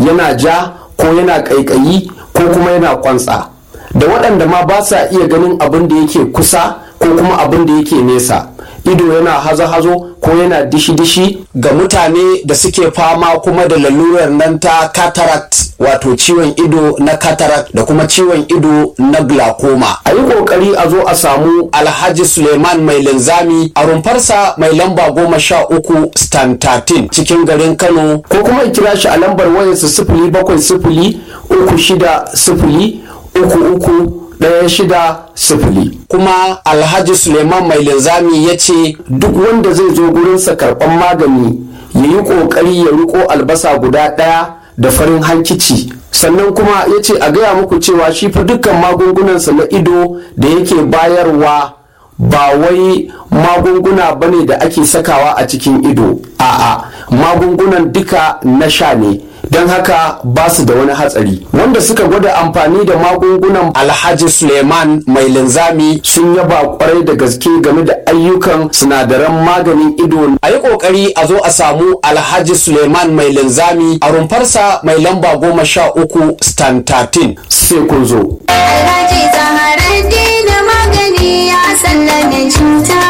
yana ja ko yana ƙaiƙayi ko kuma yana kwantsa da waɗanda ma ba sa iya ganin abin da yake kusa ko kuma abin da yake nesa ido yana hazo-hazo ko yana dishi-dishi ga mutane da suke fama kuma da lalurar nan ta cataract wato ciwon ido na cataract da kuma ciwon ido na glaucoma a yi kokari a zo a samu alhaji suleiman mai linzami a rumfarsa mai lamba goma sha uku stan 13 cikin garin kano ko kuma kira shi a lambar wayarsa sifili bakwai sifili uku shida sifili uku uku ɗaya shida sifili kuma alhaji suleiman mai linzami ya ce duk wanda zai zo gurinsa karɓan magani ya yi ƙoƙari ya riko albasa guda ɗaya da farin hankici sannan kuma ya ce a gaya muku cewa shi fa dukkan magungunansa na ido da yake bayarwa ba wai magunguna bane da ake sakawa a cikin ido a'a magungunan duka na sha ne don haka ba su da wani hatsari wanda suka gwada amfani da magungunan alhaji suleiman mai linzami sun yaba kwarai da gaske game da ayyukan sinadaran maganin ido a yi kokari a zo a samu alhaji suleiman mai linzami a rumfarsa mai lamba goma sha uku stan 13 sai kun zo Alhaji Zaharaddin magani ya sallame cuta.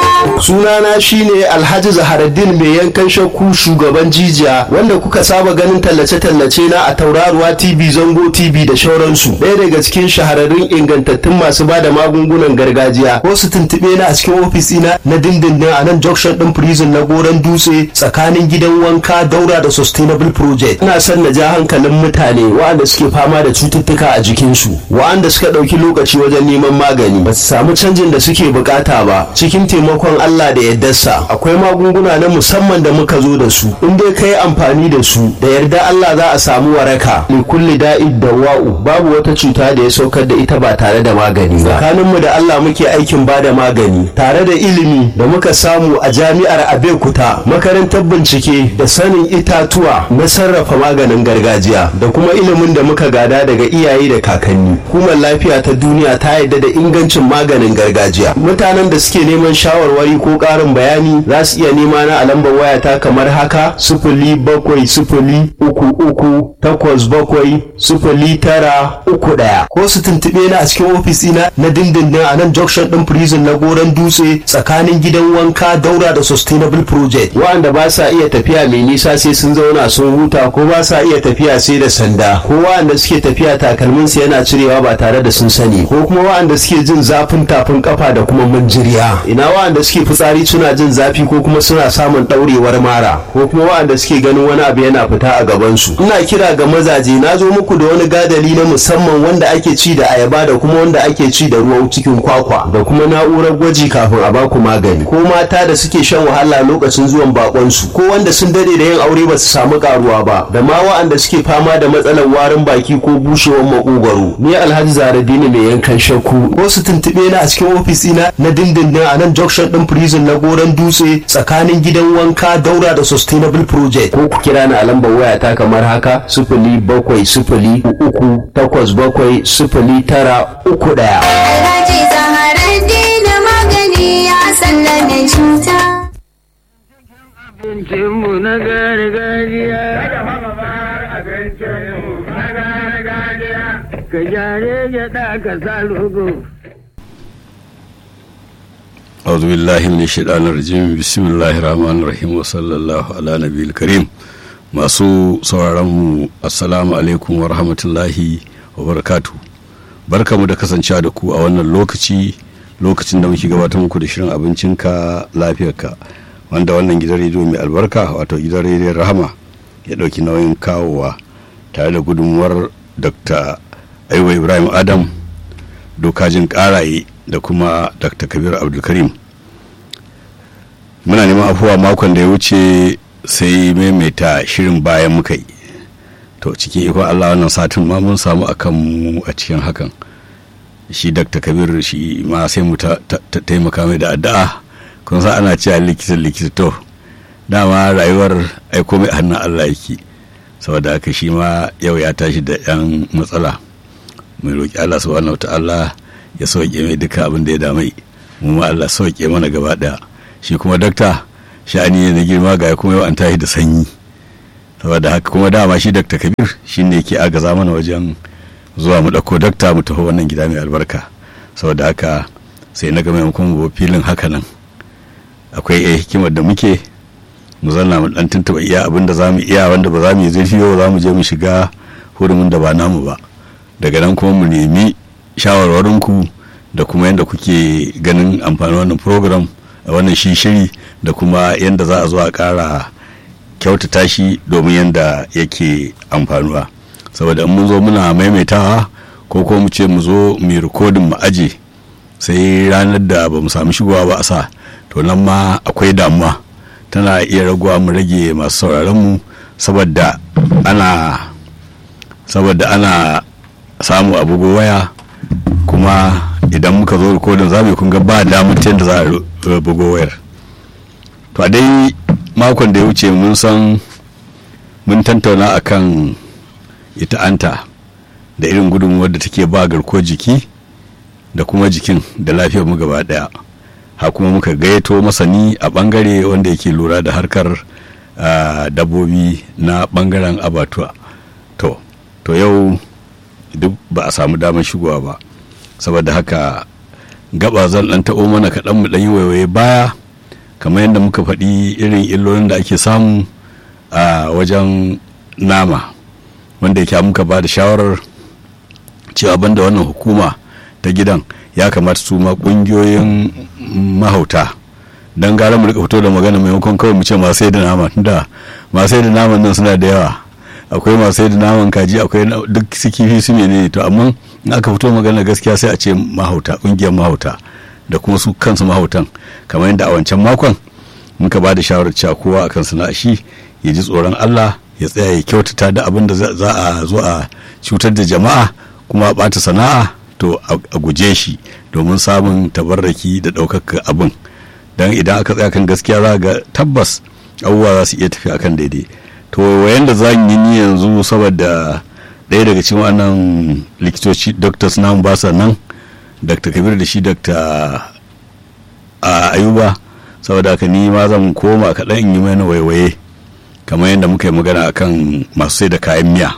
sunana shine alhaji zaharaddin mai yankan shakku shugaban jijiya wanda kuka saba ganin tallace-tallace na a tauraruwa tv zango tv da shauransu ɗaya daga cikin shahararrun ingantattun masu ba da magungunan gargajiya ko su tuntuɓe na a cikin ofis ina na dindindin a nan junction ɗin prison na goron dutse tsakanin gidan wanka daura da sustainable project ina son na ja hankalin mutane waɗanda suke fama da cututtuka a jikinsu waɗanda suka ɗauki lokaci wajen neman magani ba su samu canjin da suke bukata ba cikin taimakon Allah da yardarsa akwai magunguna na musamman da muka zo da su in dai kai amfani da su da yarda Allah za a samu waraka li kulli da'id dawa'u babu wata cuta da ya saukar da ita ba tare da magani ba tsakanin mu da Allah muke aikin ba da magani tare da ilimi da muka samu a jami'ar Abeokuta makarantar bincike da sanin itatuwa na sarrafa maganin gargajiya da kuma ilimin da muka gada daga iyaye da kakanni hukumar lafiya ta duniya ta yarda da ingancin maganin gargajiya mutanen da suke neman shawarwari ko ƙarin bayani za su iya nema na a lambar wayata kamar haka sifili bakwai sifili uku uku takwas bakwai sifili tara uku ɗaya ko su tuntuɓe na a cikin ofis ina na dindindin a nan junction ɗin prison na goron dutse tsakanin gidan wanka daura da sustainable project waɗanda ba sa iya tafiya mai nisa sai sun zauna sun huta ko ba sa iya tafiya sai da sanda ko waɗanda suke tafiya takalminsu yana cirewa ba tare da sun sani ko kuma waɗanda suke jin zafin tafin kafa da kuma manjiriya ina waɗanda suke fitsari suna jin zafi ko kuma suna samun ɗaurewar mara ko kuma waɗanda suke ganin wani abu yana fita a gabansu ina kira ga mazaje na zo muku da wani gadali na musamman wanda ake ci da ayaba da kuma wanda ake ci da ruwan cikin kwakwa da kuma na'urar gwaji kafin a baku magani ko mata da suke shan wahala lokacin zuwan bakonsu ko wanda sun dade da yin aure ba su samu karuwa ba da ma waɗanda suke fama da matsalar warin baki ko bushewar makogwaro ni alhaji zaradini mai yankan shakku ko su tuntuɓe na a cikin ofis ina na dindindin a nan junction ɗin prison na goron dutse tsakanin gidan wanka daura da sustainable project ko ku kira ni a lambar waya ta kamar haka sifili bakwai sifili uku takwas bakwai sifili tara uku ɗaya. Alhaji Zaharaddin magani ya sallame cuta. abincinmu na gargajiya. Ka jare gyaɗa ka sa logo. أعوذ بالله من الشيطان الرجيم بسم الله الرحمن الرحيم وصلى الله على نبي الكريم masu sauraronmu assalamu alaikum wa rahmatullahi wa barakatu barkamu da kasancewa da ku a wannan lokaci lokacin da muke gabatar muku da shirin abincinka lafiyarka wanda wannan gidan rediyo mai albarka wato gidan rediyon rahama ya ɗauki nauyin kawowa tare da gudunmuwar dr aiwa ibrahim adam dokajin karaye da kuma dr kabir abdulkarim muna neman afuwa makon da ya wuce sai maimaita shirin bayan muka yi to cikin ikon allah wannan satin ma mun samu akan mu a cikin hakan shi dr kabir shi ma sai mu taimaka mai da addu'a kun san ana cewa likita likita to dama rayuwar aiko mai hannun allah yake saboda haka shi ma yau ya tashi da yan matsala mai roƙi allah subhanahu wa ta'ala ya sauke mai duka abin da ya damai mu ma Allah sauke mana gaba daya shi kuma dakta sha'ani ne na girma ga kuma yau an tashi da sanyi saboda haka kuma dama shi dr kabir shine yake agaza mana wajen zuwa mu ɗauko dakta mu taho wannan gida mai albarka saboda haka sai na ga maimakon mu filin haka nan akwai iya hikimar da muke mu zanna mu dan tuntuɓa iya abin da za mu iya wanda ba za mu yi zurfi ba za mu je mu shiga hurumin da ba namu ba daga nan kuma mu nemi shawarwarinku da kuma yadda kuke ganin amfanin wannan program a wannan shi shiri da kuma yadda za a zo a ƙara kyautata shi domin yadda yake amfanuwa saboda in mun zo muna maimaitawa ko ko mu ce mu zo mu rikodin mu aje sai ranar da ba mu sami shigowa ba a sa to nan ma akwai damuwa tana iya raguwa mu rage masu sauraron mu saboda ana saboda ana samu a bugo waya kuma idan muka zo rikodin za mu kun ga ba damar ta yadda za a bugo wayar to a dai makon da ya wuce mun san mun tantauna akan ita anta da irin gudunmuwar da take ba garkuwar jiki da kuma jikin da lafiyar mu gaba daya ha kuma muka gayyato masani a bangare wanda yake lura da harkar dabbobi na bangaren abatuwa to to yau duk ba a samu damar shigowa ba saboda haka gaba zan dan taɓo mana kaɗan mu ɗan yi waiwaye baya kamar yadda muka faɗi irin illolin da ake samu a wajen nama wanda yake muka ba da shawarar cewa banda wannan hukuma ta gidan ya kamata su ma ƙungiyoyin mahauta don gara mu rika fito da magana maimakon kawai mu ce masu sai da nama da masu sai da naman nan suna da yawa akwai masu sai da naman kaji akwai duk su kifi su ne to amma in aka fito magana gaskiya sai a ce mahauta ƙungiyar mahauta da kuma su kansu mahautan kamar yadda a wancan makon muka ba da shawarar cewa kowa akan sana'a shi ya ji tsoron Allah ya tsaya ya kyautata da abin da za a zo a cutar da jama'a kuma a ɓata sana'a to a guje shi domin samun tabarraki da ɗaukaka abin don idan aka tsaya kan gaskiya za ga tabbas abubuwa za su iya tafi akan daidai to wayan da za yi ni yanzu saboda ɗaya daga cikin wannan likitoci doctors namu ba sa nan dr kabir da shi dr ayuba saboda haka ni ma zan koma kaɗan in yi mana waiwaye kamar yadda muka yi magana akan masu sai da kayan miya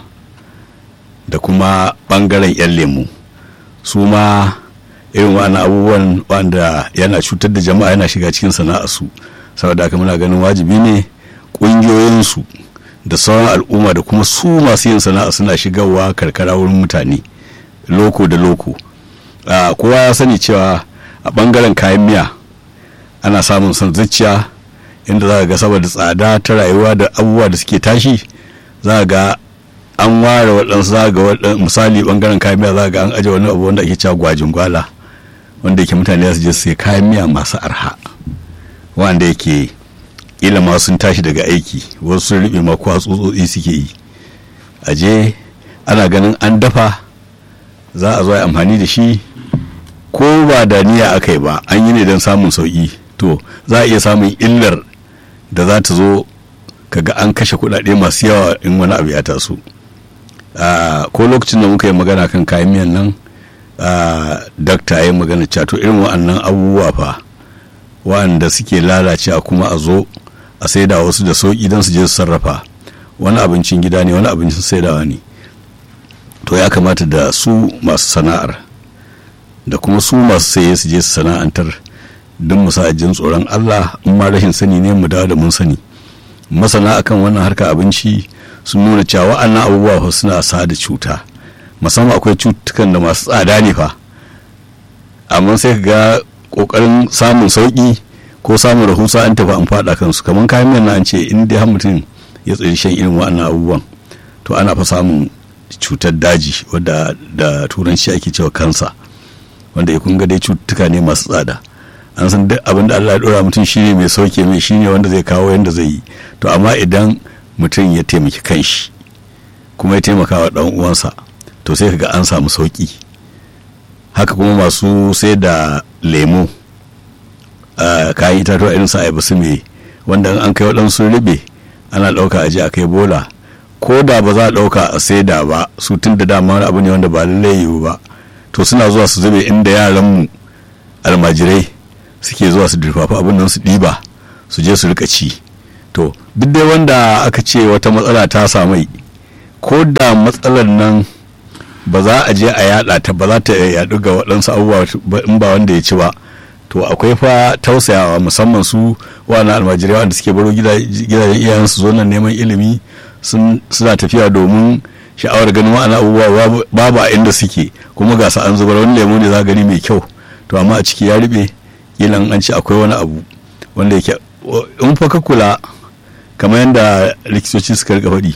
da kuma ɓangaren 'yan lemu su ma irin wa'annan abubuwan wanda yana cutar da jama'a yana shiga cikin sana'arsu saboda haka muna ganin wajibi ne ƙungiyoyinsu da sauran al'umma da kuma su masu yin sana'a suna shigarwa karkara wurin mutane loko da loko kowa ya sani cewa a ɓangaren kayan miya ana samun son zuciya inda za ga saboda tsada ta rayuwa da abubuwa da suke tashi za ga an ware waɗansu za ga misali ɓangaren kayan miya za ga an aje wani abu wanda ake cewa gwajin gwala wanda yake mutane su je su kayan miya masu arha wanda yake ila ma sun tashi daga aiki wasu sun riɓe ma kuwa tsutsotsi suke yi aje ana ganin an dafa za a zo amfani da shi ko ba da niyya aka yi ba an yi ne don samun sauƙi to za a iya samun illar da za ta zo kaga an kashe kuɗaɗe masu yawa in wani abu ya taso ko lokacin da muka yi magana kan kayan miyan nan dakta ya yi magana cato irin wa'annan abubuwa fa wa'anda suke lalacewa kuma a zo a saida wasu da sauƙi don su je su sarrafa wani abincin gida ne wani abincin saidawa ne to ya kamata da su masu sana'ar da kuma su masu saye su je su sana'antar don mu sa jin tsoron Allah in ma rashin sani ne mu dawo da mun sani masana akan wannan harka abinci sun nuna cewa wa'annan abubuwa fa suna sa da cuta musamman akwai cutukan da masu tsada ne fa amma sai ka ga kokarin samun sauki ko samun rahusa an tafi an fada kansu kamar kayan miyan an ce in dai har mutum ya tsiri shan irin wa'annan abubuwan to ana fa samun cutar daji wadda da turanci ake cewa kansa wanda ya kunga dai cututtuka ne masu tsada an san duk abin da Allah ya dora mutum shine mai sauke mai shine wanda zai kawo yanda zai yi to amma idan mutum ya taimaki kanshi kuma ya taimaka wa dan uwansa to sai kaga an samu sauki haka kuma masu sai da lemo kayan itatuwa irin sa ayaba su me wanda an kai waɗansu ribe ana ɗauka aje a kai bola ko da ba za a ɗauka a saida ba su tun da dama wani abu ne wanda ba lallai yiwu ba to suna zuwa su zube inda yaranmu almajirai suke zuwa su durfafa abin nan su ɗiba su je su rika ci to to duk dai wanda aka ce wata matsala ta samai ko da matsalar nan ba za a je a yada ta ba za ta yadu ga waɗansu abubuwa ba- in ba wanda ya ci ba to akwai fa tausayawa musamman su wani almajirai wanda suke baro gida- gidajen iyayensu zo nan neman ilimi sun- suna tafiya domin sha'awar ganin wa'ana abubuwa babu- babu a inda suke kuma ga su an zubar wani lemu ne za gani mai kyau to amma a ciki ya riɓe kilan an ce akwai wani abu wanda yake in fa ka kula kamar yadda likitoci suka rika faɗi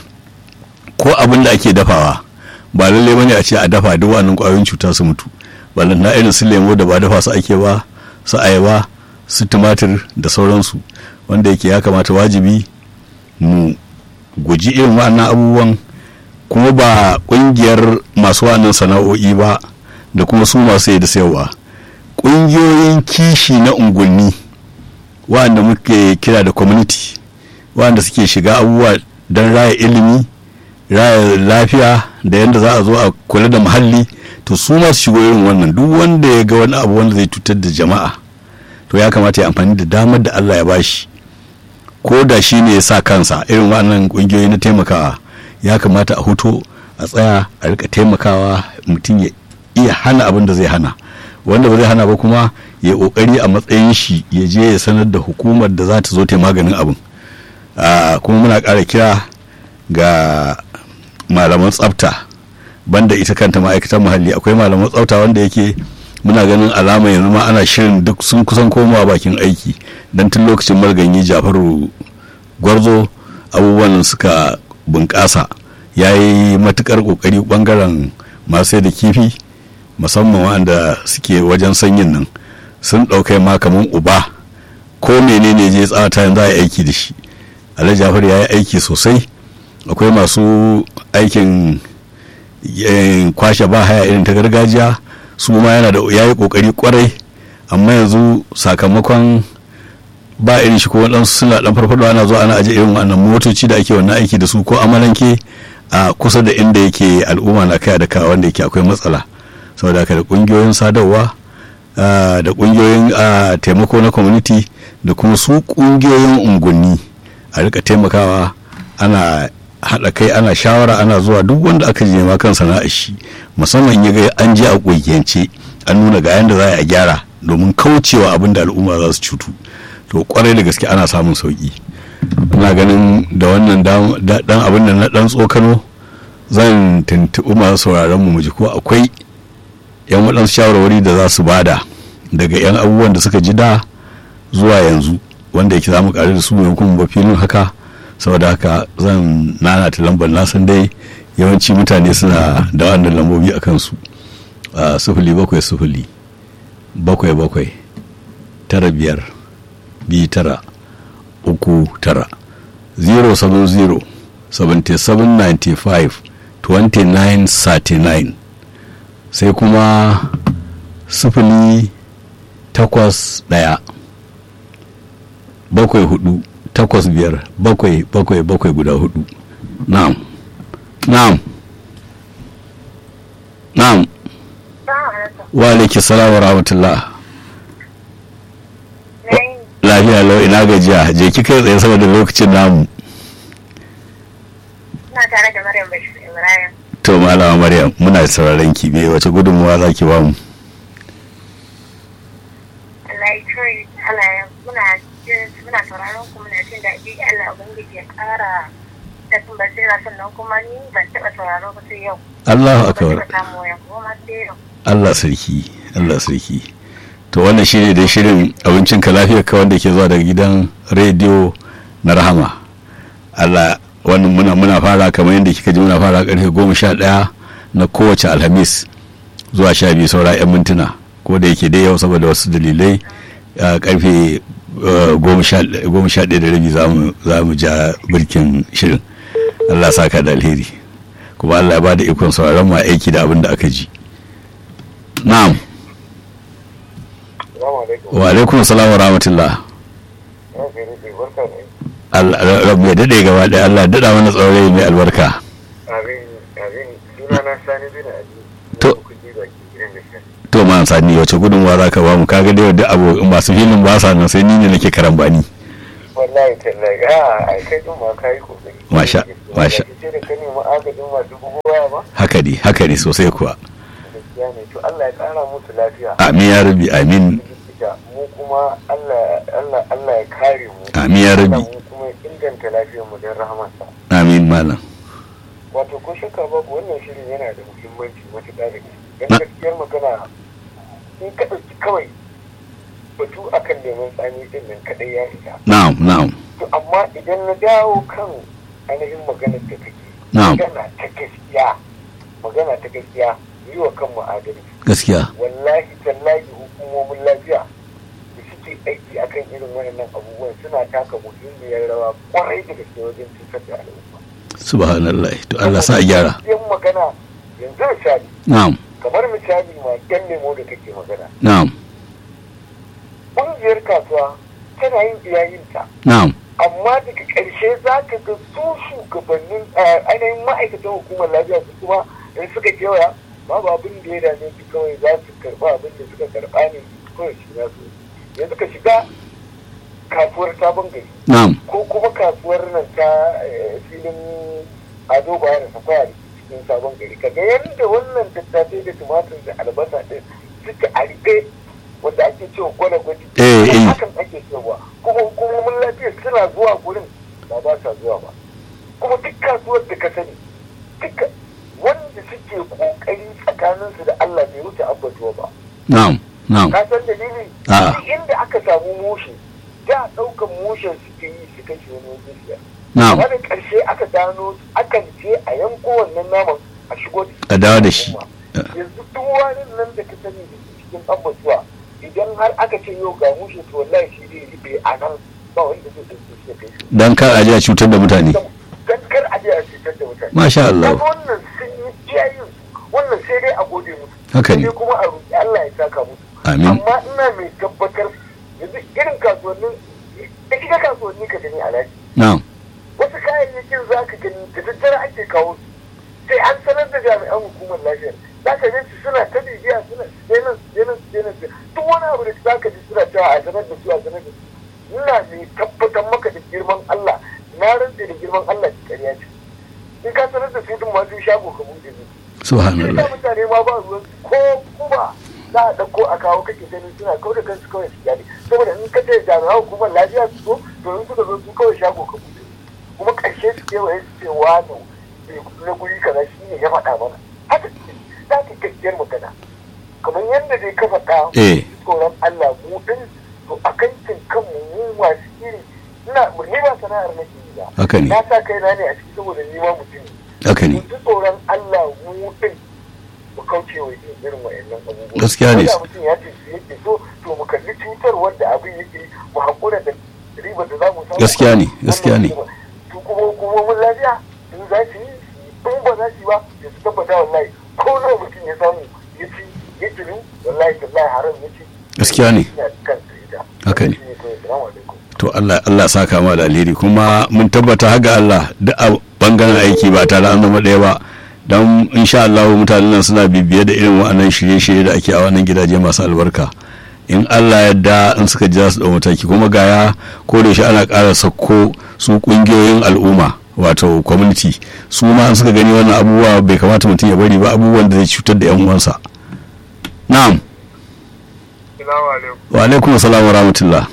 ko abin da ake dafawa ba lallai bane a ce a dafa duk wannan ƙwayoyin cuta su mutu ballan na irin su lemo da ba dafa su ake ba su ayaba su tumatir da sauransu wanda yake ya kamata wajibi mu guji irin wannan abubuwan kuma ba ƙungiyar masu wannan sana'o'i ba da kuma su masu yi da sayarwa ƙungiyoyin kishi na unguwanni wanda muke kira da community wanda suke shiga abubuwa don raya ilimi raya lafiya da yadda za a zo a kula da muhalli to su masu shigo irin wannan duk wanda ya ga wani abu wanda zai cutar da jama'a to ya kamata ya amfani da damar da Allah ya bashi ko da shi ne ya sa kansa irin wannan kungiyoyi na taimakawa ya kamata a huto a tsaya a rika taimakawa mutum ya iya hana abin da zai hana wanda ba zai hana ba kuma ya kokari a matsayin shi ya je ya sanar da hukumar da za ta zo ta yi maganin abin Ah, kuma muna ƙara kira ga malaman tsafta banda ita kanta ma'aikatan muhalli akwai malaman tsafta wanda yake muna ganin alama yanzu ma ana shirin duk sun kusan komawa bakin aiki don tun lokacin marganyi jafaru gwarzo abubuwan suka bunƙasa ya yi matuƙar ƙoƙari ɓangaren masu da kifi musamman wanda suke wajen sanyin nan sun ɗaukai ma kamar uba ko menene je tsawata yanzu za a yi aiki da shi alhaji jafar ya yi aiki sosai akwai masu aikin eh, kwashe ba haya irin ta gargajiya su ma yana da ya yi kokari kwarai amma yanzu sakamakon ba irin shi ko waɗansu suna ɗan farfaɗo ana zuwa ana aje irin wannan motoci da ake wannan aiki da su ko amalanke a kusa da inda yake al'umma na kai da kawo wanda yake akwai matsala saboda haka da ƙungiyoyin sadarwa ah, da ƙungiyoyin ah, taimako na community da kuma su ƙungiyoyin unguwanni a rika taimakawa ana haɗa kai ana shawara ana zuwa duk wanda aka je ma kan sana'ar shi musamman ya ga an je a ƙungiyance an nuna ga yanda za a gyara domin kaucewa abin da al'umma za su cutu to kwarai da gaske ana samun sauki ina ganin da wannan dam- da- dan abin da na dan tsokano zan tuntuɓi masu sauraron mu ji ko akwai yan waɗansu shawarwari da za su bada daga yan abubuwan da suka ji da zuwa yanzu wanda yake za mu ƙari da su maimakon ba filin haka saboda haka zan nanata lambar na san dai yawanci mutane suna da wannan lambobi a kansu a sufuli bakwai sufuli bakwai bakwai tara biyar biyu tara uku tara 070 7795 2939 sai kuma sufuli takwas ɗaya bakwai hudu takwas biyar bakwai bakwai bakwai guda hudu na'am na'am na'am wa alaiki salam wa rahmatullah lafiya lau ina gajiya je ki kai tsaye saboda lokacin namu Ina tare da Maryam Bashir Ibrahim. to malama maryam muna sauraron ki me wace gudunmuwa za ki bamu Allah ya kawai Allah ya muna jin muna sauraron ku muna jin daɗi Allah ubangiji ya ƙara da sun basira sannan kuma ni ban taɓa sauraro ba sai yau. Allahu Ban akbar taɓa samu wayan goma sai yau. Allah sarki Allah sarki to wannan shine dai shirin abincin ka lafiyar ka wanda ke zuwa daga gidan rediyo na rahama Allah wannan muna muna fara kamar yadda kika ji muna fara karfe goma sha ɗaya na kowace alhamis zuwa sha biyu saura 'yan mintuna ko da yake dai yau saboda wasu dalilai a karfe eh, goma sha goma sha ɗaya da rabi za mu- za mu ja birkin shirin Allah sa ka da alheri kuma Allah ya ba da ikon sauraron mu a aiki da abin da aka ji na'am wa alaikum salam wa rahmatullah Allah rabu ya dade gaba da Allah dada mana tsaurai mai albarka abin abin suna na sani bin abi To. kuji baki gidan da shi to ma sani wace gudunmuwa za ka ba mu kaga dai duk abu masu filin ba sa nan sai ni ne nake karambani wallahi tallahi a ai kai din ma kai kokari Masha- masha. sai da ka nemi agajin masu bugowa ba haka ne haka ne sosai kuwa gaskiya ne to Allah ya kara musu lafiya amin ya rabi amin likita mu kuma Allah Allah Allah ya kare mu Amin ya Rabbi. Allah mu kuma ya inganta lafiyar mu don rahamarsa amin malam wato ko shakka babu wannan shirin yana da muhimmanci matuƙa da gaske Na- dan gaskiyar magana in ka ɗauki kawai batu akan neman tsami din nan kaɗai ya isa na'am na'am to amma idan na dawo kan ainihin maganar da kake Na'am. magana ta gaskiya magana ta gaskiya yi wa kanmu adalci gaskiya wallahi tallahi hukumomin lafiya da suke aiki akan irin waɗannan abubuwan suna taka muhimmiyar rawa kwarai da gaske wajen cutar da al'umma subhanallah to Allah sa a gyara yan magana yanzu misali na'am kamar misali ma yan nemo da kake magana na'am ƙungiyar kasuwa tana yin iyayinta na'am amma daga ƙarshe za ka ga su shugabannin eh, ainihin ma'aikatan hukumar lafiya su kuma in suka kewaya babu abin da ya dame su kawai za su karɓa abin da suka karɓa ne kawai shi za su yanzu ka shiga kasuwar sabon gari na'am ko kuma kasuwar nan ta eh, filin ado baya da sakwaya da ke cikin sabon gari ka ga yadda wannan tattasai da tumatir da albasa ɗin suke a riƙe wanda ake cewa gwada gwaji Eh, eh. hakan ake cewa kuma hukumomin lafiya suna zuwa gurin ba ba sa zuwa ba kuma duk kasuwar da ka sani duka wanda suke kokari tsakaninsu da Allah bai wuce abbatuwa ba na'am na'am ka san dalili A'a. duk inda aka samu mushe da ɗaukan mushen suke yi su kashe wani wajen siya na'am wani ƙarshe aka gano akan je a yanko wannan naman a shigo da a dawo da shi yanzu duk wani nan da ka sani da ke cikin abbatuwa idan har aka ce yau ga mushe to wallahi shi zai riɓe a nan ba wanda zai ɗauke shi ya kai shi dan kar a ji a cutar da mutane dan kar a je a cutar da mutane masha Allah Kaga wannan sun yi iyayen wannan sai dai a gode musu Haka ne. sai dai kuma a roƙi Allah ya saka musu Amin. amma ina mai tabbatar yanzu irin kasuwannin da shiga kasuwanni ka gani alhaji na'am wasu kayayyakin za ka gani da daddare ake kawo su sai an sanar da jami'an hukumar lafiyar za ka su suna ta bibiya suna su je nan su je nan su je nan duk wani abu da za ka ji suna cewa a sanar da su a sanar da su ina mai tabbatar maka da girman Allah na rantse da girman Allah ki ƙarya ce in ka sanar da su din ma sun shago ka buɗe su subhanallah Ita mutane ma ba ruwan su ko kuma za a ɗauko a kawo kake ganin suna kawai da kansu kawai su gyale saboda in ka ce jami'an hukumar lafiya su zo to in suka zo su kawai shago ka buɗe kuma ƙarshe su kewaye su ce wani na guri kaza shi ne ya faɗa mana haka ce za ka gaskiyar magana kamar yadda dai ka faɗa Eh. tsoron Allah mu ɗin to a kankin kanmu mu masu iri ina ni ba sana'ar nake yi ba Haka ne. na sa kaina ne a ciki saboda ni ma mutum ne haka ne ji tsoron Allah mu din mu kauce wa yin irin wa'annan abubuwa. Gaskiya ne. Ko da mutum ya ce su yake so to mu kalli cutar wanda abin yake mu haƙura da ribar da za mu samu. Gaskiya ne, gaskiya ne. To kuma hukumomin lafiya in za su yi in ba za su yi ba ya su tabbata wallahi ko nawa mutum ya samu ya ci ya tunu wallahi wallahi haram ya ci. Gaskiya ne. Ya kansa ita. Haka ne. Shi ne kawai. Salamu alaikum. to Allah Allah saka ma da alheri kuma mun tabbata haga Allah duk a bangaren aiki ba tare an zama ɗaya ba don insha Allah mutanen nan suna bibiye da irin wa'annan shirye-shirye da ake a wannan gidaje masu albarka in Allah yadda in suka ji za su ɗau mataki kuma gaya ko da shi ana ƙara sakko su ƙungiyoyin al'umma wato community su ma in suka gani wannan abubuwa bai kamata mutum ya bari ba abubuwan da zai cutar da 'yan uwansa na'am Salamu alaikum. wa alaikum assalam wa rahmatullah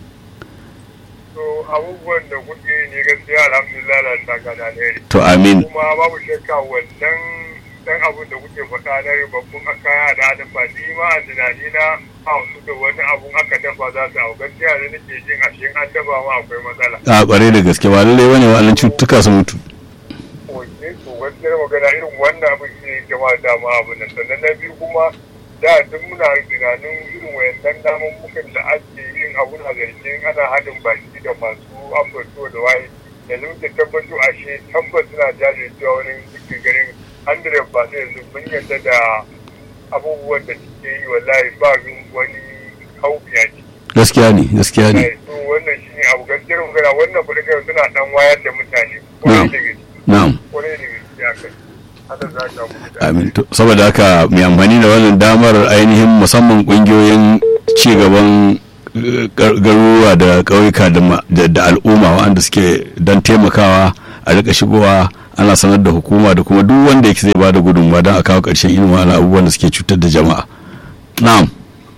To abubuwan da kuke yi ne gaskiya alhamdulillah da saka da alheri. to amin kuma babu shakka wannan dan abun da kuke faɗa na ribabbun kaya da hadin ba ni ma a tunani na a wasu da wani abun aka dafa za su hau gaskiya da nake jin ashe an dafa ma akwai matsala. a kware da gaske ba lallai bane wa'annan cututtuka su mutu Wanne to gaskiyar magana irin wannan abin shi ne jama dama abin nan sannan na biyu kuma da duk muna tunanin irin wayannan namummukan da ake yin abun a zargin ana haɗin baki da masu ambato da waye yanzu muke tabbato ashe tabbas suna jajircewa wani suke ganin hundred ba sai yanzu mun yarda da abubuwan da suke yi wallahi ba wani haufi a ciki. gaskiya ne gaskiya ne to wannan shi ne abu gaskiyar magana wannan fadakar suna dan wayar da mutane kwarai da gaske na'am kwarai da gaske a kai haka za ka mutu da amin to saboda haka mai amfani da wannan damar ainihin musamman kungiyoyin ci gaban eh, gar- garuruwa da ƙauyuka da ma- da da al'umma wanda suke don taimakawa a rika shigowa ana sanar da hukuma da kuma duk wanda yake zai bada gudunmawa don a kawo ƙarshen irin wani abubuwan da suke cutar da jama'a na'am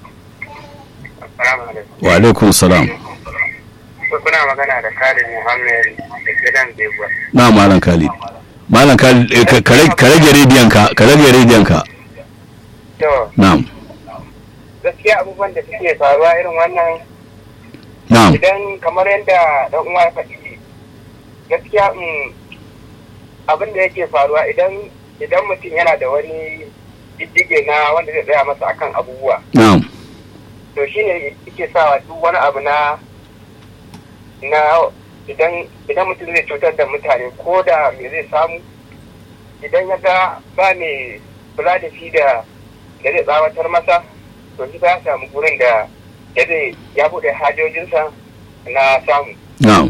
Assalamu alaikum. wa alaikum salam Kuna magana da Khalid Muhammad da gidan Beguwa. na malam khalid malam khalid eh, ka- ka rage- ka rage rediyon ka ka rage rediyon ka To, na'am gaskiya abubuwan da suke faruwa irin wannan na'am idan kamar yadda dan uwa ya faɗi gaskiya mm, abin da yake faruwa idan idan mutum yana da wani diddige na wanda zai tsaya masa akan abubuwa na'am to shine yake sawa duk wani abu na na idan idan mutum zai cutar da mutane ko da me zai samu idan ya ga ba mai kula da shi da da zai tsawatar masa to shi ya samu gurin da da zai ya bude hajojinsa na samu na'am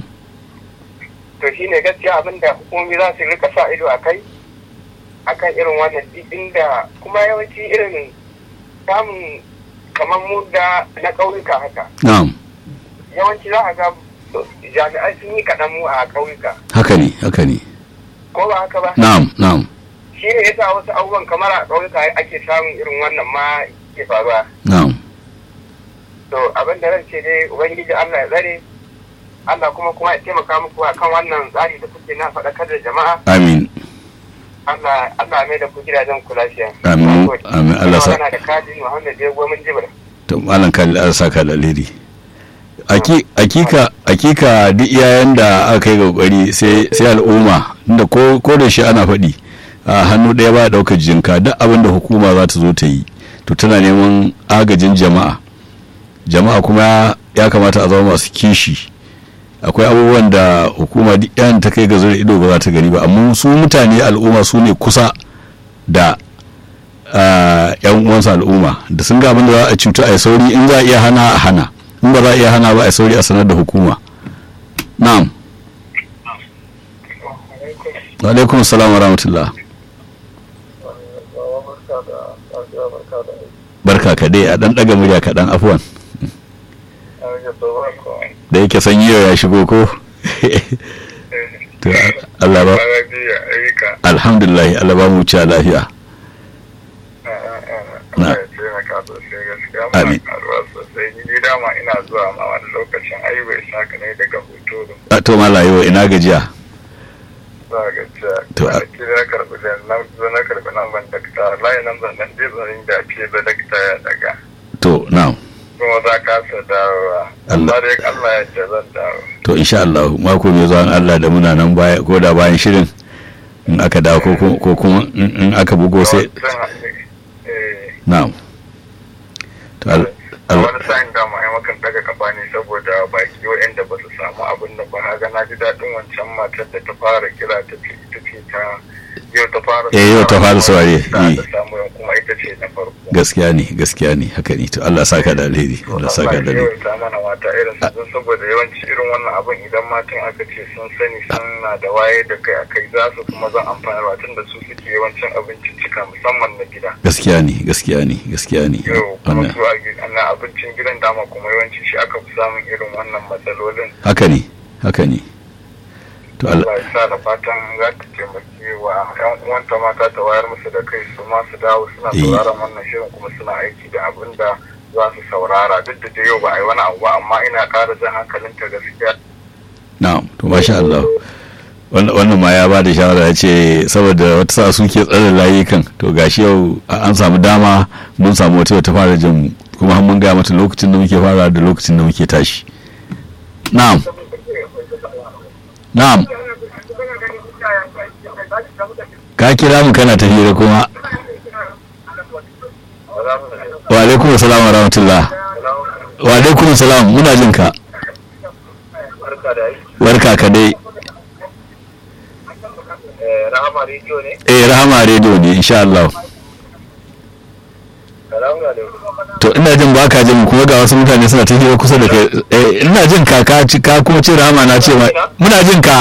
to shi ne gaskiya abin da hukumomi za su rika sa ido a kai akan irin wannan duk inda kuma yawanci irin samun kamar mu da na ƙauyuka haka na'am yawanci za a ga jami'ai sun yi kaɗan mu a ƙauyuka haka ne haka ne ko ba haka ba na'am na'am shi ne yasa wasu abubuwan kamar a ƙauyuka ake samun irin wannan ma ke faruwa na'am to abin da ran ce dai ubangiji Allah ya tsare Allah kuma kuma ya taimaka muku akan wannan tsari da kuke na faɗakar da jama'a amin Allah Allah mai da ku gidajen ku lafiya Amin. Na gode. Amin. Allah sa- Ina magana da Kadi Muhammad Jego mun jibra to malam khalid an saka da alheri Aki- akika akika duk iyayen da aka yi kokari sai sai al'umma inda ko ko da shi ana faɗi a hannu ɗaya ba ɗaukar jinka duk abin da hukuma za ta zo ta yi to tana neman agajin jama'a jama'a kuma ya kamata a zama masu kishi akwai abubuwan da hukuma duk yan ta kai ga zura ido ba za ta gani ba amma su mutane al'umma su ne kusa da ah, yan uwansu al'umma da sun ga abin da za a cuta a yi sauri in za a iya hana a hana in ba za a iya hana ba a yi sauri a sanar da hukuma na'am wa alaikum salam wa rahmatullah barka ka dai a dan daga murya kaɗan afuwan da yake sanyi yau ya shigo ko to Allah ba alhamdulillah Allah ba mu ci lafiya Na. Amin. sosai ni dama ina zuwa ma wani lokacin ai bai saka ne daga hoto a to malayo ina gajiya za ga cewa To, a- kwanaki na karɓi da nan zo na karɓi nan ban dakta layi nan zan nan dai zan da ce da dakta ya daga to na'am kuma za ka sa dawowa Allah. amma dai Allah ya ce zan dawo to insha Allah mako mai zuwa in Allah da muna nan baya ko da bayan shirin in aka dawo ko kuma- ko kuma in in aka bugo sai Zan haɗe, eh, na'am to al- a al- wani sa'in da ma makan daga kafa ne saboda baki waɗanda ba su samu abin da ba haga na ji daɗin wancan matar da ta fara kira ta ce ita ce ta yau ta fara Eh, yau ta fara saurare, ta eh. ta samu yan kuma ita ce na farko gaskiya ne gaskiya ne haka ne to Allah saka da alheri Allah saka da alheri ta mana mata irin su don saboda yawanci irin wannan abin idan matan aka ce sun sani suna da waye da kai akai za su kuma zan amfani da tun da su suke yawancin abincin cika musamman na gida gaskiya ne gaskiya ne gaskiya ne yau kuma wannan su a gi- na abincin gidan dama kuma yawanci shi aka fi samun irin wannan matsalolin haka ne haka ne to Allah Allah ya sa da fatan za ta taimaki wa yan uwanta mata ta wayar musu da kai su ma su dawo suna Eh. sauraron wannan shirin kuma suna aiki da abin da za su saurara duk da dai yau ba a yi wani abu ba amma ina ƙara jan hankalinta gaskiya na'am to masha Allah wannan wannan ma ya ba da shawara ya ce saboda wata sa suke tsare layukan to gashi yau a- an samu dama mun samu wata ta fara jin mu kuma har mun gaya mata lokacin da muke fara da lokacin da muke tashi na'am na'am ka kira mu kana tafiya kuma wa alaikum salam wa rahmatullah wa alaikum salam muna jin ka barka da aiki barka ka dai rahama rediyo ne eh rahama radio ne insha Allah salamu alaikum to ina jin ba ka jin kuma ga wasu mutane suna tafiya kusa da kai eh ina jin ka ka ci ka kuma ce rahama na ce ma muna jin ka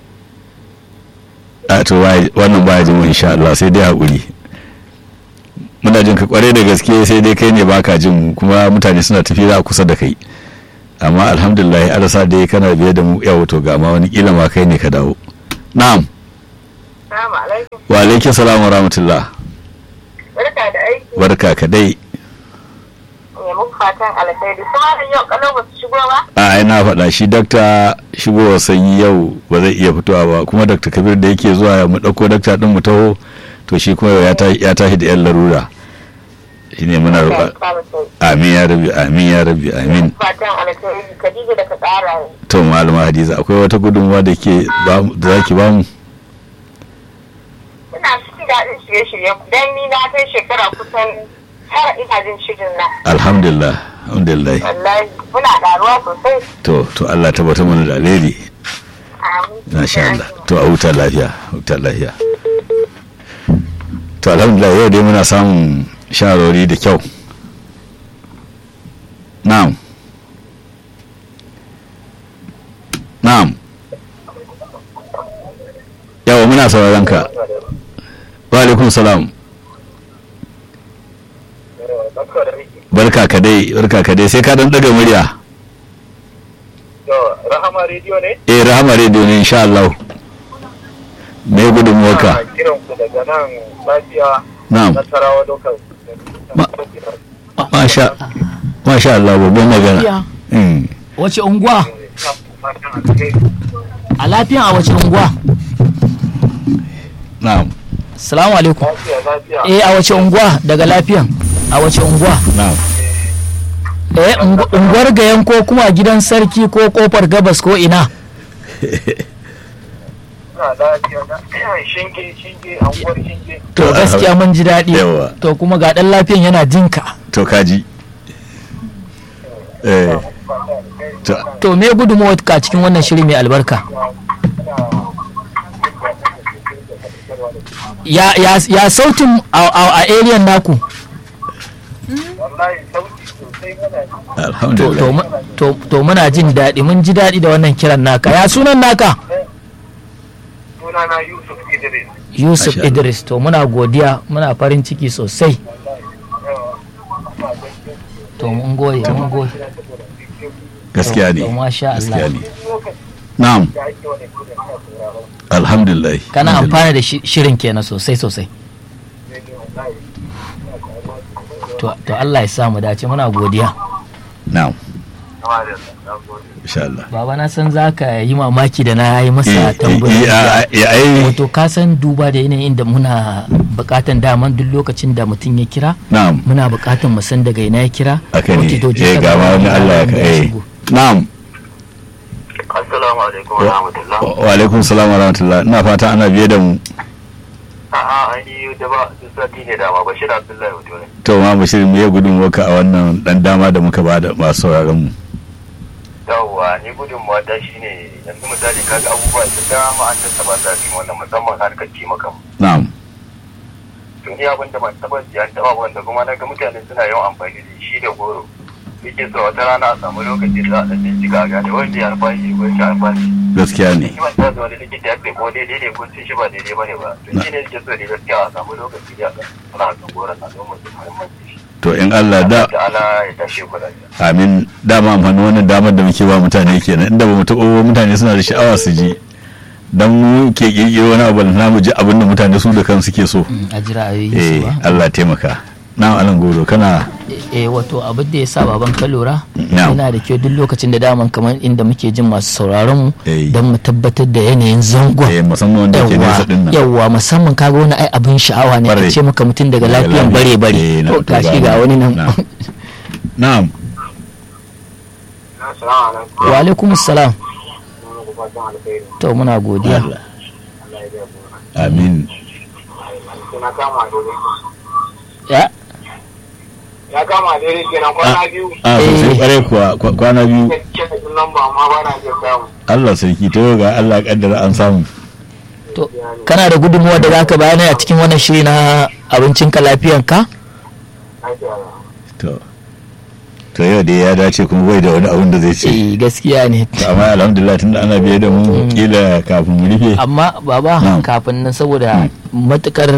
a to wai- wannan baya jin mu insha Allah sai dai hakuri muna jin ka kware da gaske sai dai kai ne baka jin mu kuma mutane suna tafiya a kusa da kai amma alhamdulillah arasa dai kana biye da mu yawo to ga ma wani kila ma kai ne ka dawo na'am Salamu alaikum. wa alaikum salam wa rahmatullah Barka da aiki. barka ka dai Ya muku fatan alkhairi. Kuma yau kalau ba su shigo ba? a ai na faɗa shi dakta shigowar sanyi yau ba zai iya fitowa ba kuma dakta kabir da yake zuwa mu ɗauko dakta ɗin mu taho to shi kuma yau ya tashi ya tashi da yan larura shine muna roƙa amin ya rabbi amin ya rabbi amin Fatan alkhairi. Khadija da ka tsara ne. to malama hadiza akwai wata gudunmawa da ke ba mu- da zaki ba mu Ina cikin daɗin shirye-shirye dan ni na kai shekara kusan tara ina jin shirin nan. alhamdulillah alhamdulillah Wallahi muna ƙaruwa sosai. to to Allah tabbatar mana da alheri Amin. masha Allah to a huta lafiya huta lafiya to alhamdulillah yau dai muna samun shawarwari da kyau na'am na'am yawa muna sauraron ka wa alaikum salam barka ka dai barka ka dai sai ka dan daga murya rahama rediyo ne eh rahama radio ne insha Allah me gudunmuwarka kiran ku daga nan lafiya na'am nasarawa dokar masha masha Allah babban magana Lafiya. Mm. wace unguwa a lafiyan a wace unguwa na'am salamu alaikum lafiya lafiya eh a wace unguwa daga lafiyan a wace unguwa na'am eh ungu- unguwar gayan ko kuma gidan sarki ko kofar gabas ko ina na lafiya na shinge shinge anguwar shinge to gaskiya mun ji daɗi Yawa. to kuma ga ɗan lafiyan yana jinka to kaji eh to to me gudunmawa ka cikin wannan shiri mai albarka ya, ya, ya sautin a, a, a area naku wallahi sauki sosai muna ji. to, to, alhamdulillah mu- to, to muna jin daɗi mun ji daɗi da wannan kiran naka ya sunan naka sunana yusuf idris yusuf Masha Allah. idris to muna godiya muna farin ciki sosai to mun goye mun goye gaskiya ne to masha Allah. gaskiya ne na'am alhamdulillah kana Alhamdulillah. amfana da shi- shirin kenan sosai sosai to, to Allah ya sa mu dace muna godiya na'am insha Allah baba na san za ka yi mamaki da na yi masa Eh, eh, tambayoyi eh, eh, ai wato ka san duba da yanayin da muna bukatan daman duk lokacin da mutum ya kira na'am muna bukatan mu san daga ina ya kira haka ne Ok, to je eh ka ga ma wani Allah ya wanda ka eh shigo. na'am assalamu alaikum wa rahmatullah wa wa alaikum salam wa rahmatullah ina fata ana biye da mu a'a an yi da ba duk sati ne dama bashir abdullahi wato ne to ma bashir me ya gudunmuwarka a wannan dan dama da muka ba da masu sauraron mu yawwa ni gudunmawa ta shine yanzu misali kaga abubuwa da dama an tattaba sa cikin wannan musamman harkar cimakan na'am to ni abin da ban taba ji an taba wanda kuma na ga mutane suna yawan amfani da shi da goro yake so wata rana a samu lokaci da za a ɗan bincika ga da wanda ya alfashi ko shi alfashi gaskiya ne shi ban ta wani likita ya ce ko daidai ne ko sun shi ba daidai ba ne ba to shi ne yake so da gaskiya a samu lokaci da ana kan goron a don mutum muhimmanci shi to in Allah da da ala ya tashi ku lafiya amin dama amfani wannan damar da muke ba mutane kenan inda ba mu taɓa ba mutane suna da sha'awa su ji dan mu ke kirkiro wani abu na mu ji abin da mutane su da kansu ke so Mm, a jira a yi eh su ba Allah taimaka na alan goro kana eh wato abin da ya sa baban ka lura Na'am. yana da kyau duk lokacin da daman kamar inda muke jin masu sauraron mu Eh. don mu tabbatar da yanayin zangon eh musamman wanda ke nesa din nan yawwa musamman kaga wani ai abin sha'awa ne Bare. a ce maka mutum daga Daga lafiyan bare lafiya. bare Eh, na to to gashi ga ga mu. wani nan Na'am. na'am assalamu alaikum wa alaikum salam to muna godiya Allah amin na kama dole ya ya kama daidai kenan kwana biyu a sosai kwarai kuwa kwa- kwana biyu ke da lamba amma ba na iya samu Allah sarki to yau ga Allah kaddara an samu to kana da gudunmuwa da zaka bayani a cikin wannan shiri na abincin ka lafiyan ka to to yau dai ya dace kuma bai da wani abin da zai ce eh gaskiya ne To, amma alhamdulillah tunda ana biye da mu kila kafin mu rufe amma baba Na'am. kafin nan saboda matukar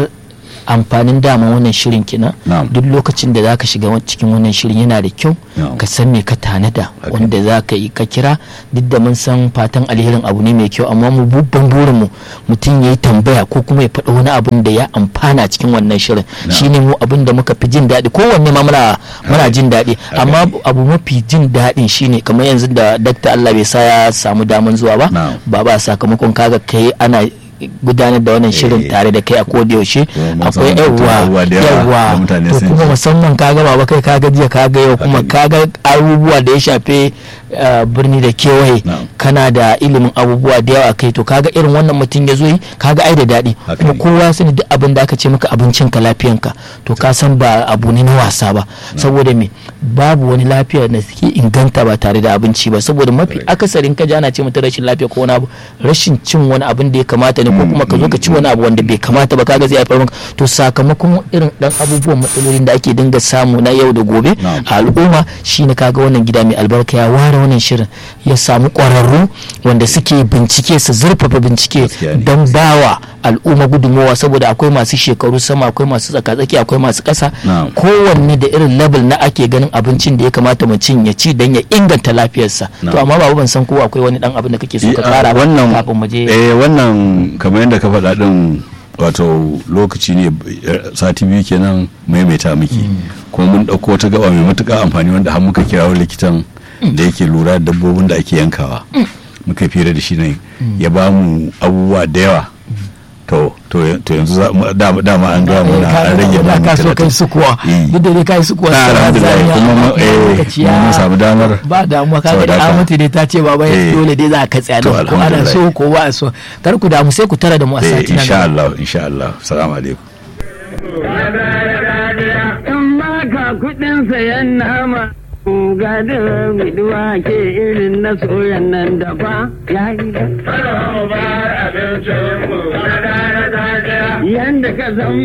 amfanin dama wannan shirin kenan Na'am. duk lokacin da zaka shiga wa- cikin wannan shirin yana da kyau Na'am. ka san me ka tanada Haka. wanda za ka yi ka kira duk da mun san fatan alherin abu ne mai kyau amma mu babban burin mu mutum ya yi tambaya ko kuma ya faɗa wani abun da ya amfana cikin wannan shirin shine mu abin da muka fi jin daɗi kowanne ma muna muna jin daɗi amma abu mafi jin daɗin shine kamar yanzu da dakta Allah bai sa ya samu daman zuwa ba Na'am. ba ba sakamakon kaga kai ana gudanar da wannan shirin Eh. tare da kai a koda yaushe Kuma mun akwai san mutum yawa abubuwa da yawa da yawa mutane to sun kuma ji. musamman kaga baba kai kaga jiya kaga yau kuma Haka ne. kaga abubuwa da ya shafe uh, birni da kewaye Na'am. kana da ilimin abubuwa da yawa kai to kaga irin wannan mutum ya zo yi kaga ai da daɗi Haka kuma ne. kowa ya sani duk abin da aka ce maka abincin ka lafiyanka to ka san ba abu ne na wasa ba saboda me babu wani lafiya da suke inganta ba tare da abinci ba saboda mafi akasarin ka ji ana ce mutum rashin lafiya ko wani abu rashin cin wani abin da ya kamata ne ko kuma ka zo ka ci wani abu wanda bai kamata ba kaga zai haifar maka to sakamakon irin dan abubuwan matsalolin da ake dinga samu na yau da gobe Na'am. a al'umma shine kaga wannan gida mai albarka ya ware wannan shirin ya samu ƙwararru wanda suke bincike su zurfafa bincike Gaskiya ne. don bawa al'umma gudunmowa saboda akwai masu shekaru sama akwai masu tsaka-tsaki akwai masu ƙasa Na'am. kowanne da irin level na ake ganin abincin da ya kamata mutum ya ci don ya inganta lafiyarsa to Na'am. amma babu ban san ko akwai wani dan abin da kake so ka Eh, a kara ba wannan kafin mu je eh wannan kamar yadda ka faɗa din wato lokaci ne eh, sati biyu kenan maimaita miki kuma mun ɗauko wata gaba mai matuƙa amfani wanda har muka kirawo likitan da yake lura da dabbobin da ake yankawa muka fira da shi ne ya ba mu abubuwa da yawa to to to yanzu za mu- dama dama an gaya mana an rage da mana ka so kai talatin. sukuwa Eh. duk da dai kai sukuwa Na, sai alhamdulillah, zaniya, kuma amma mu- eh, lokaci ya- mun samu damar ba damuwa kaga saboda da haka. Amatu dai ta ce baba Eh. dole dai za ka tsaya To, da ko ana alhamdulillah. so ko ba a so kar ku damu sai ku tara da mu a eh sati na insha gaba Allah insha Allah assalamu alaikum in baka kudin sayan nama ga da miduwa ke irin na soyan nan da ba ya yi da yanda ka zama